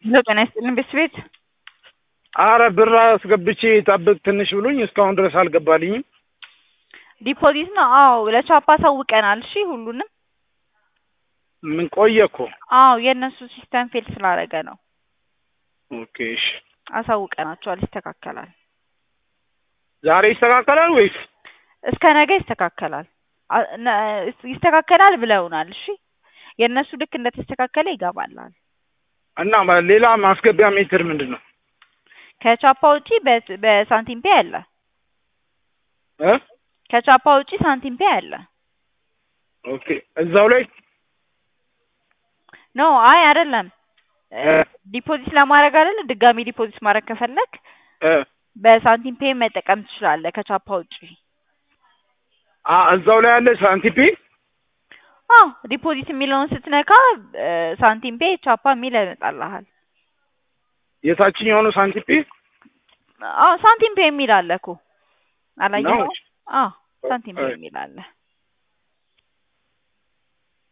ሄሎ ጤና ይስጥልን ቤት አረ ብር አስገብቼ ጠብቅ ትንሽ ብሎኝ እስካሁን ድረስ አልገባልኝም። ዲፖዚት ነው? አዎ ለቻፓ አሳውቀናል። እሺ ሁሉንም ምን ቆየ እኮ። አዎ የእነሱ ሲስተም ፌል ስላደረገ ነው። ኦኬ እሺ። አሳውቀናቸዋል። ይስተካከላል። ዛሬ ይስተካከላል ወይስ? እስከ ነገ ይስተካከላል። አ- ነ- ይስተካከላል ብለውናል። እሺ የእነሱ ልክ እንደተስተካከለ ይገባላል። እና ማ- ሌላ ማስገቢያ ሜትር ምንድን ነው? ከቻፓ ውጪ በ- በሳንቲም ፔ አለ። እ? ከቻፓ ውጪ ሳንቲም ፔ አለ። ኦኬ እዛው ላይ ኖ አይ አይደለም። እ? ዲፖዚት ለማድረግ አይደለ? ድጋሚ ዲፖዚት ማድረግ ከፈለግ እ? በሳንቲም ፔ መጠቀም ትችላለህ ከቻፓ ውጪ። አ እዛው ላይ ያለ ሳንቲፒ አዎ ዲፖዚት የሚለውን ስትነካ እ፣ ሳንቲም ፔ ቻፓ የሚል ያመጣልሃል። የታችኛው ነው ሳንቲፒ አዎ ሳንቲም ፔ የሚል አለ እኮ አላየኸው? ነው? አዎ ሳንቲም ፔ እ። የሚል አለ።